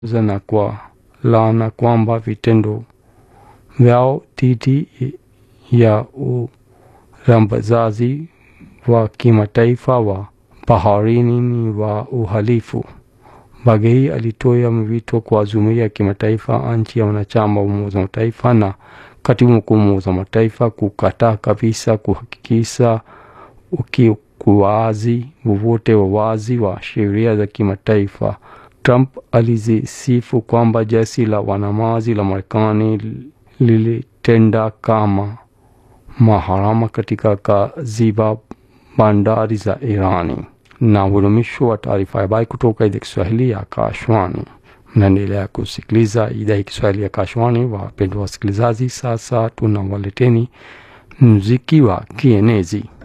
na kwa laana kwamba vitendo vyao dhidi ya urambazaji wa kimataifa wa baharini ni wa uhalifu. Bagei alitoa wito kwa jumuiya ya kimataifa, nchi ya wanachama wa Umoja wa Mataifa na katibu mkuu wa Umoja wa Mataifa kukataa kabisa kuhakikisha ukiukuaji wowote wa wazi wa sheria za kimataifa. Trump alizisifu kwamba jeshi la wanamaji la Marekani lilitenda kama maharama katika kaziba bandari za Irani. Na udumisho wa taarifa ya habari kutoka idhaa ya Kiswahili ya Akashwani. Mnaendelea kusikiliza idhaa ya Kiswahili ya Akashwani. Wapendwa wasikilizaji, sasa tunawaleteni muziki wa kienezi.